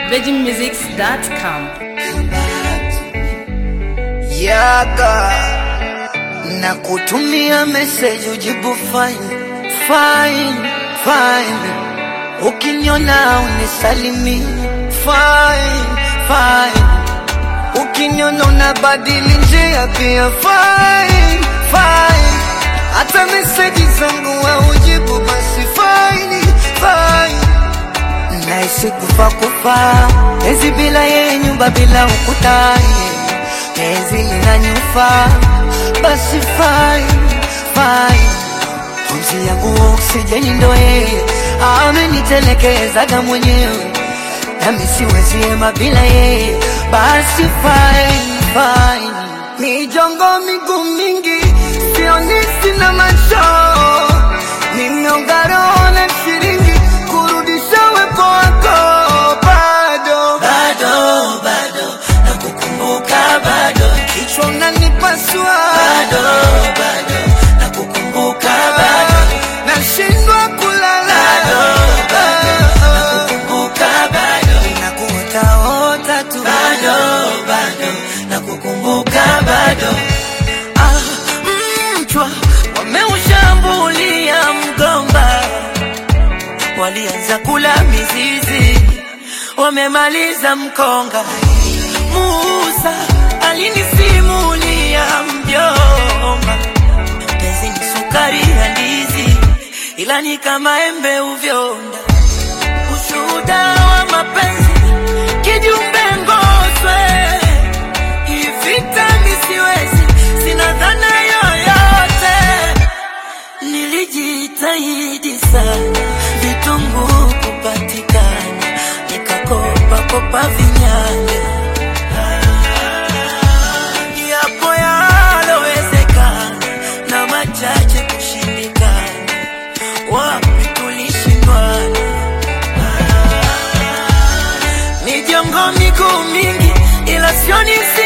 virginmusics.com. yaga na kutumia message ujibu fine fine fine ukiniona unisalimi fine fine ukiniona unabadili njia pia fine fine hata meseji zangu wa ujibu basi fine fine naishi kufa kufa ezi bila yeye nyumba bila ukutani penzi linanyufa basi fine fine pumzi yangu oksijeni ndo yeye amenitelekezaga mwenyewe nami siwezi ema bila yeye basi fine fine mijongo miguu mingi sioni sina macho nimeongaro na shiringi kurudisha wepo wako bado bado bado nakukumbuka bado kichwa unanipasua bado bado nakukumbuka bado nashindwa kulala nakukumbuka bado nakuotaota tu bado bado nakukumbuka bado Ah, mchwa wameushambulia mgomba walianza kula mizizi wamemaliza mkonga Musa alinisimulia mjomba penzi ni sukari ya ndizi ila ni kama embe uvyonda ushuhuda wa mapenzi kijumbe ngoswe ivita misiwezi sina dhana yoyote nilijitahidi sana vitunguu kupatikana nikakopa kopa vinyanya yapo yalowezekana na machache kushindikana wapi tulishindwana mijongo miguu mingi ila sioni si